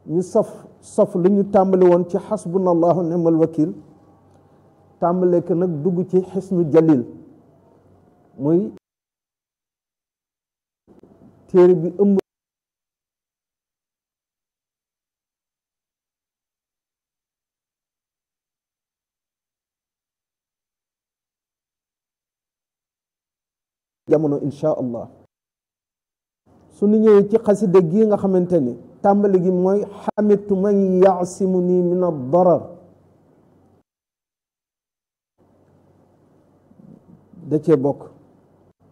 ñu sof sof lu ñu tàmbali woon ci xasbunallahu ni'mal wakil tàmbale ko nag dugg ci xisnu jalil muy téere bi ëmb jamono insha allah su ñu ñëwee ci xasida gi nga xamante ni tàmbali gi mooy xamitu man yaasimu nii min ad-darar da cee bokk